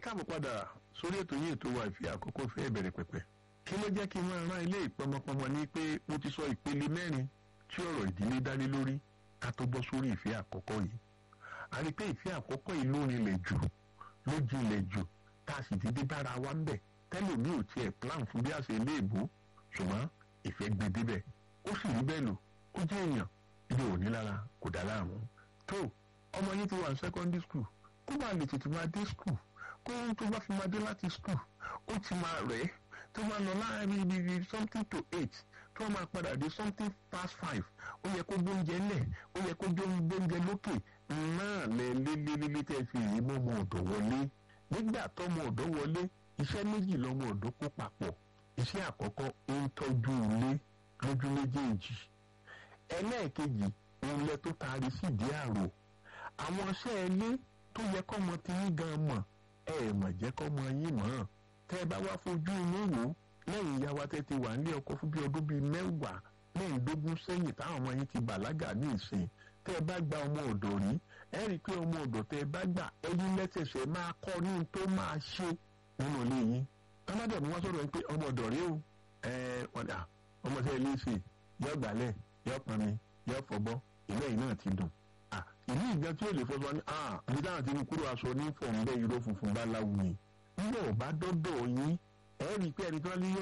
káàbọ̀ padà sórí ètò yìí ètò wa ìfẹ́ àkọ́kọ́ fẹ́ bẹ̀rẹ̀ pẹ̀pẹ̀ kí ló jẹ́ kí n máa rán ilé ìpọmọpọmọ ní pé mo ti sọ ìpele mẹ́rin tí ọ̀rọ̀ ìdílé dálé lórí ká tó bọ́ sórí ìfẹ́ àkọ́kọ́ yìí a rí i pé ìfẹ́ àkọ́kọ́ yìí ló rinlẹ̀ jù ló jinlẹ̀ jù tá a sì ti dé bára wa ń bẹ̀ tẹ́lòmí ò tiẹ̀ plan fún bí a ṣe lé èbó ṣùgbọ́n ìfẹ́ gbé débẹ̀ ó sì rí bẹ́ẹ̀ lò ó jẹ́ èèyàn ilé òní lára kò dá láàmú tó ọmọ yìí ti wà ní secondary school kó máa lè tètè máa dé school kó ohun tó bá fi máa dé láti school ó ti máa rẹ̀ ẹ́ tó máa lọ láàrin ibi something to eight tó máa padà dé something past five ó yẹ kó gbóúnjẹ lẹ̀ ó yẹ kó gbóúnjẹ lókè náà lẹ lélẹ́lẹ́lẹ́ tẹ́ fi yìí mọ́ ọmọ ọ̀dọ́ wọlé nígbà tọ́mọ ọ̀dọ́ wọlé iṣẹ́ méjì lọ́mọ ọ̀dọ́ kó papọ̀ iṣẹ́ àkọ́kọ́ ń tọ́jú ilé lójú méjèèjì ẹlẹ́ẹ̀kejì òun lẹ tó taari sídìí àrò àwọn iṣẹ́ ilé tó yẹ kọ́mọ ti yín gan mọ̀ ẹ mọ̀ jẹ́ kọ́mọ yín mọ̀ tẹ́ ẹ bá wá fojú inú wò lẹ́yìn ìyá wa tẹ́ ti wà nílé ọkọ fún bí ọdún bíi mẹ́wàá mẹ́ẹ̀ẹ́dógún sẹ́yìn táwọn ọmọ yín ti bàlágà ní ìsìn tẹ́ ẹ bá gba ọmọ ọ̀dọ̀ rí ẹ rí i pé ọmọ ọ̀dọ̀ tẹ́ ẹ bá gbà ẹyin lẹ́sẹ̀sẹ̀ máa kọ́ ní tó máa ṣe nínú ilé yín tọ́ládẹ̀ mú wá sọ̀rọ̀ pé ọmọ ọ̀dọ̀ rí o ẹ ọ̀dà ọmọ tẹ́ ẹ lé ṣe yọ gbálẹ̀ yọ pọnmi yọ fọbọ́ ilé yìí náà ti dùn ìlú ìgbà tí ó lè fọṣọ ní àbí táwọn ti ní kúrò aṣọ ní fọ̀ǹbẹ́ irọ́ funfun bá láwùú ni nígbà ò bá dọ́dọ̀ yín ẹ rí i pé ẹni tí wọ́n lé yọ